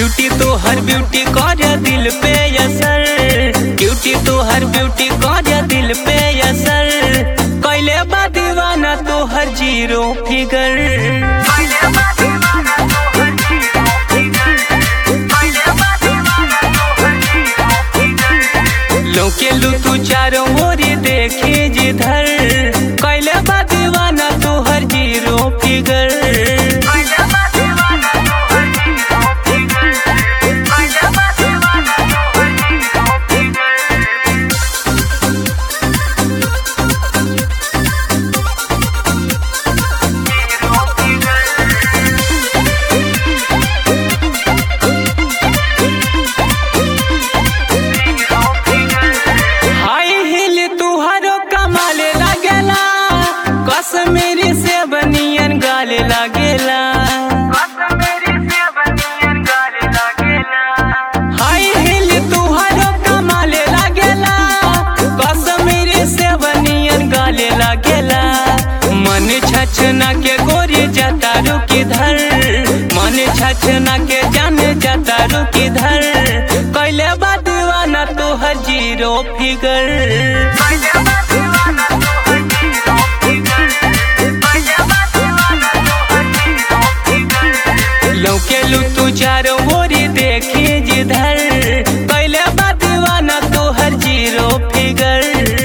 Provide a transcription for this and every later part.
cutie तो हर beauty कर दिल पे असर क्यूटी तो हर ब्यूटी कर दिल पे असर कैले बा दीवाना तो हर जीरो फिगर लौके लू तू चारों ओर देखे जिधर कैले बा दीवाना तो हर जीरो फिगर हाई हिल तुहारो कमाले लागेला कश्मीरी से बनियन गाले लागेला हाई हिल तुहारो कमाले लागेला कश्मीरी से बनियन गाले लागेला मन छछना के गोरी जाता रुकी धर मन छछना के जान जाता रुकी धर कैले बा दीवाना तोहर जीरो फिगर लौके लू तू चारों ओरी देखी जिधर कैले बा दीवाना तोहर जीरो फिगर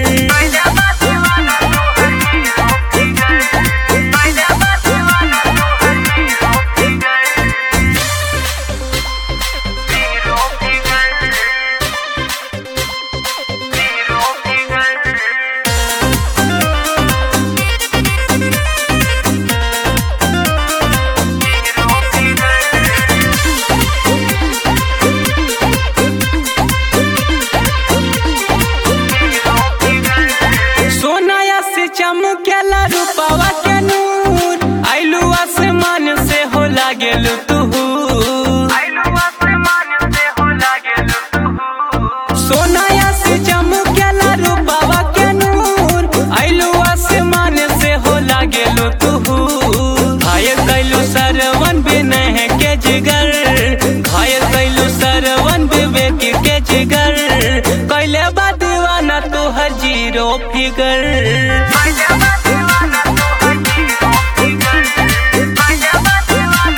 सोनाया से चमकेला रूपावा के नूर आइलू आसमान से हो लागेलू तू सोनाया से चमकेला रूपावा के नूर आइलू आसमान से हो लागेलू तू घायल कैलू सरवन बिनह के जिगर घायल कैलू सरवन विवेक के जिगर कैले बा दीवाना तोहर जीरो फिगर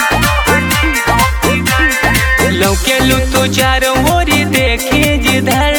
लौके लू तू चारों ओरी देखी जिधर